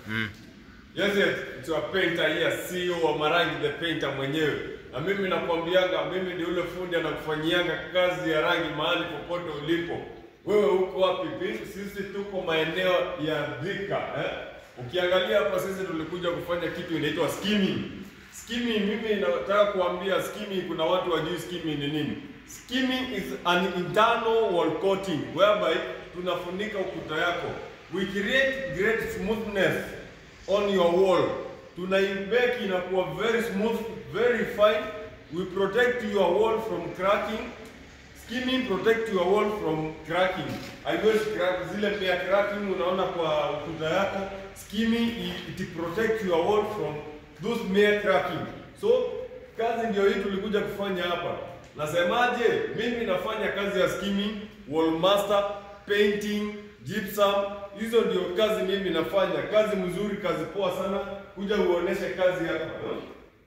Yes, yes, it's a painter here, CEO wa Marangi the painter mwenyewe. Na mimi nakwambianga, mimi ni ule fundi anakufanyianga kazi ya rangi mahali popote ulipo. Wewe uko wapi? Bi- Sisi tuko maeneo ya Thika eh? Ukiangalia hapa sisi tulikuja kufanya kitu inaitwa skimming. Skimming, mimi nataka kuambia skimming, kuna watu wajui skimming ni nini. Skimming is an internal wall coating whereby tunafunika ukuta yako. We create great smoothness on your wall. Tunaimake inakuwa very smooth, very fine. We protect your wall from cracking. Skimming protect your wall from cracking. Haiwezi crack zile pia cracking unaona kwa ukuta yako. Skimming it, it protect your wall from those mere cracking. So kazi ndio hii tulikuja kufanya hapa. Nasemaje? Mimi nafanya kazi ya skimming, wall master, painting, gypsum. Hizo ndio kazi mimi nafanya. Kazi mzuri, kazi poa sana. Kuja uoneshe kazi hapa. huh?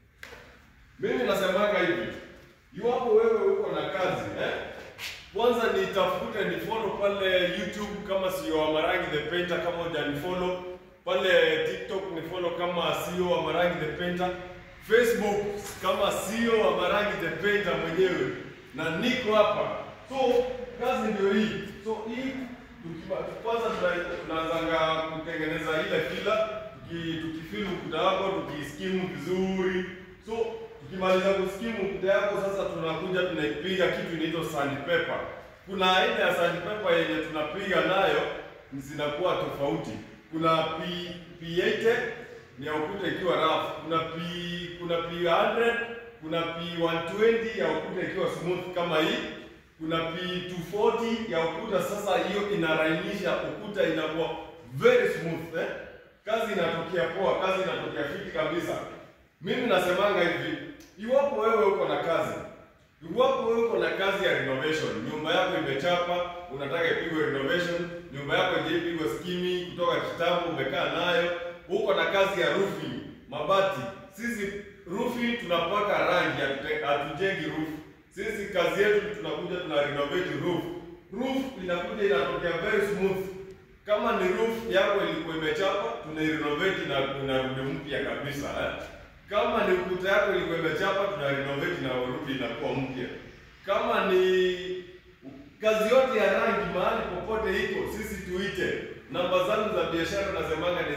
Mimi nasemaga hivi, iwapo wewe uko na kazi eh, kwanza nitafute ni follow pale YouTube kama sio wa Marangi the Painter, kama hujanifollow pale TikTok ni follow kama sio wa Marangi the Painter, Facebook kama sio wa Marangi the Painter mwenyewe, na niko hapa. So kazi ndio hii. So hii tukiba- kwanza tuna- tunaanzanga kutengeneza ile fila, tuki- tukifili ukuta wako tukiskimu vizuri so tukimaliza kuskimu ukuta yako sasa tunakuja tunaipiga kitu inaitwa sandpaper. Kuna aina ya sandpaper yenye tunapiga nayo zinakuwa tofauti. Kuna P, P80 ni ya ukuta ikiwa rough, kuna P, kuna P100, kuna P120 ya ukuta ikiwa smooth kama hii, kuna P240 ya ukuta sasa hiyo inarainisha ukuta inakuwa very smooth eh? Kazi inatokea poa, kazi inatokea fiti kabisa. Mimi nasemanga hivi, iwapo wewe uko na kazi, iwapo wewe uko na kazi ya renovation, nyumba yako imechapa, unataka ipigwe renovation, nyumba yako haijapigwa skimi kutoka kitambo, umekaa nayo, uko na kazi ya roofing, mabati. Sisi roofing tunapaka rangi, hatute- hatujengi roof. Sisi kazi yetu tunakuja tuna renovate roof. Roof inakuja inatokea very smooth. Kama ni roof yako ilikuwa imechapa, tunairenovate na inarudi mpya kabisa eh. Kama ni ukuta yako ilikuwa imechapa, tuna renovate na urudi inakuwa mpya. Kama ni kazi yote ya rangi mahali popote iko, sisi tuite. Namba zangu za biashara nasemanga ni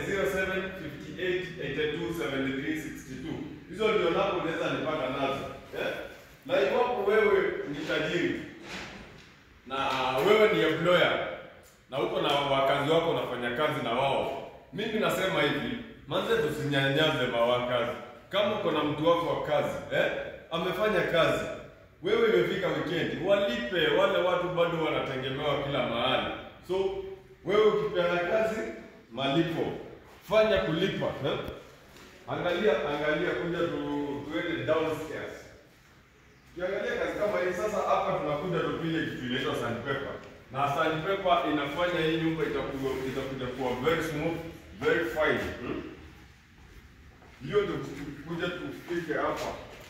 0758827362. Hizo ndio namba unaweza nipata nazo. Eh? Na iwapo wewe ni tajiri na wewe ni employer na uko na wakazi wako unafanya kazi na wao, mimi nasema hivi, manze tusinyanyaze mawakazi. Kama uko na mtu wako wa kazi eh, amefanya kazi, wewe imefika weekend, walipe wale watu, bado wanategemewa kila mahali. So wewe ukipeana kazi, malipo, fanya kulipa eh? Angalia, angalia, kuja tu, tuende downstairs Ukiangalia kazi kama hii sasa, hapa tunakuja tupige kitu inaitwa sandpaper, na sandpaper inafanya hii nyumba itakuwa itakuja kuwa very smooth, very fine. Hmm? Hiyo ndio kuja tufike hapa.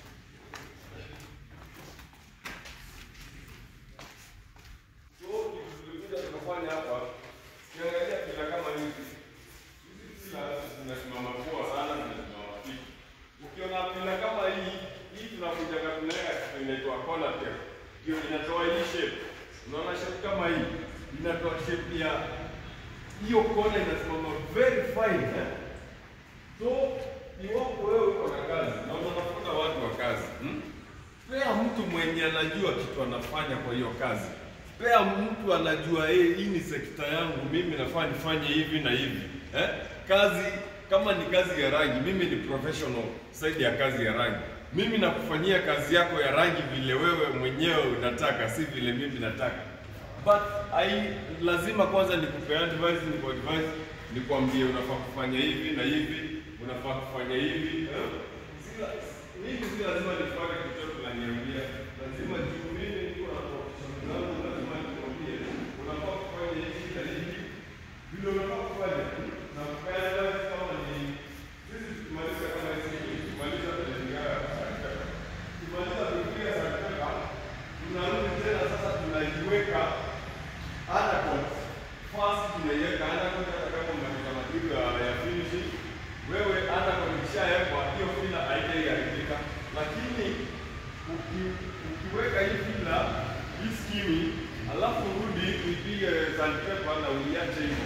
So kitu tulikuja tukafanya hapa, ukiangalia pila kama hizi hizi pila zinasimama poa sana, zinasimama fiti. Ukiona pila kama hii hii tunakuja tunaweka kitu inaitwa corner tape. Hiyo inatoa hii shape. Unaona shape kama hii inatoa shape ya hiyo kona inasimama very fine eh? So iwapo wewe uko na kazi na unatafuta watu wa kazi hmm? Pea mtu mwenye anajua kitu anafanya kwa hiyo kazi. Pea mtu anajua eh, hii ni sekta yangu, mimi nafaa nifanye hivi na hivi eh? Kazi kama ni kazi ya rangi, mimi ni professional saidi ya kazi ya rangi. Mimi nakufanyia kazi yako ya rangi vile wewe mwenyewe unataka, si vile mimi nataka. But I lazima kwanza nikupe advice, niku advice, nikwambie unafaa kufanya hivi na hivi, unafaa kufanya hivi. eh? Si la- mimi si lazima nifanye kitu chochote unaniambia. Lazima juu mimi niko na profession zangu, lazima nikwambie unafaa kufanya hivi na hivi. Vile unafaa kufanya. Na kupea advice kama ni sisi tukimaliza kama hizi tukimaliza tunaingia tukimaliza kuingia sadaka tunarudi tena sasa tunaiweka undercoat. First tunaiweka undercoat hata kama unataka material ya finishing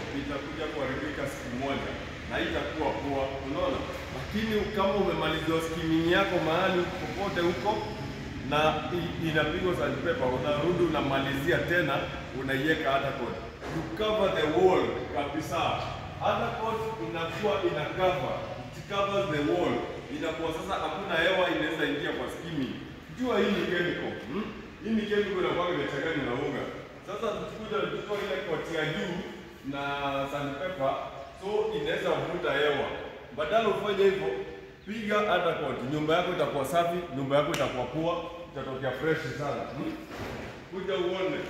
itakuja kuharibika siku moja na itakuwa poa, unaona. Lakini kama umemaliza skimming yako mahali popote huko na i- inapigwa sandpaper, unarudi unamalizia tena, unaiweka hata coat you cover the wall kabisa. Hata coat inakuwa ina cover, it covers the wall, inakuwa sasa hakuna hewa inaweza ingia kwa skimming. Jua hii ni chemical hmm? Hii ni chemical inakuwa imechanganywa na unga. Sasa tukikuja tuko ile coat ya juu na sandpaper, so inaweza vuta hewa. Badala ufanye hivyo, piga undercoat, nyumba yako itakuwa safi, nyumba yako itakuwa poa, itatokea fresh sana hmm? Kuja uone.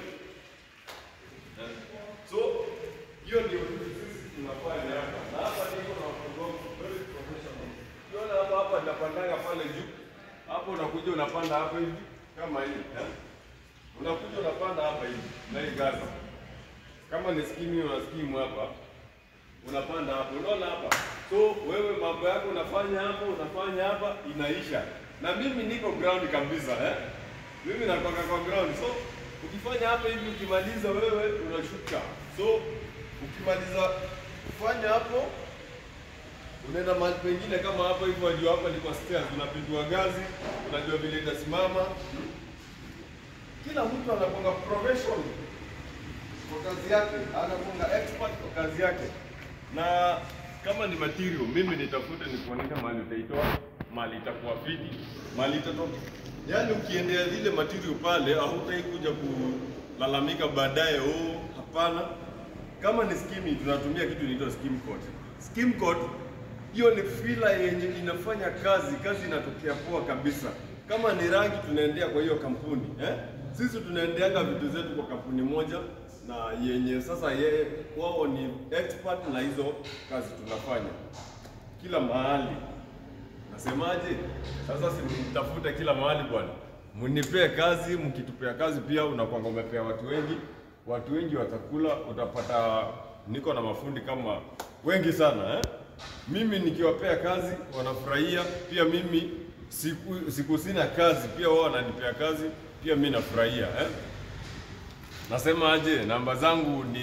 So hiyo ndio kitu sisi tunafanya hapa, na hapa niko na wafugaji very professional. Unaona hapa hapa napandanga pale juu, hapo unakuja unapanda hapa hivi kama hivi eh? Unakuja unapanda hapa hivi na hii gazi, kama ni skimu unaskimu hapa unapanda hapo, unaona hapa. So wewe mambo yako unafanya hapo, unafanya hapa, inaisha. Na mimi niko ground kabisa eh? Mimi nakwaka kwa ground, so ukifanya hapa hivi, ukimaliza wewe unashuka. So ukimaliza kufanya hapo, unaenda mahali pengine kama hapa hivyo, wajua hapa ni kwa stairs, unapindua gazi, unajua vile itasimama. Kila mtu anakuanga professional kwa kazi yake, anakuanga expert kwa kazi yake. Na kama ni material, mimi nitafute nikuonyesha mahali utaitoa, mahali itakuwa fiti, mahali itatoka. Yaani ukiendea zile material pale, hautai kuja kulalamika baadaye, oh, hapana. Kama ni skimming, tunatumia kitu inaitwa skim coat. Skim coat hiyo ni fila yenye inafanya kazi, kazi inatokea poa kabisa. Kama ni rangi, tunaendea kwa hiyo kampuni eh? Sisi tunaendeaga vitu zetu kwa kampuni moja na yenye sasa yeye wao ni expert na hizo kazi tunafanya kila mahali. Nasemaje? Sasa simtafute kila mahali bwana, mnipee kazi. Mkitupea kazi pia unakwanga umepea watu wengi, watu wengi watakula, utapata. Niko na mafundi kama wengi sana eh? Mimi nikiwapea kazi wanafurahia, pia mimi siku, siku sina kazi, pia wao wananipea kazi, pia mimi nafurahia eh? Nasema aje, namba zangu ni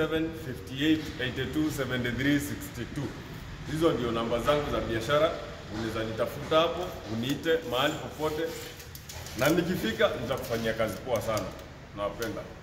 0758827362. Hizo ndio namba zangu za biashara, unaweza nitafuta hapo, uniite mahali popote, na nikifika nitakufanyia kazi poa sana. Nawapenda.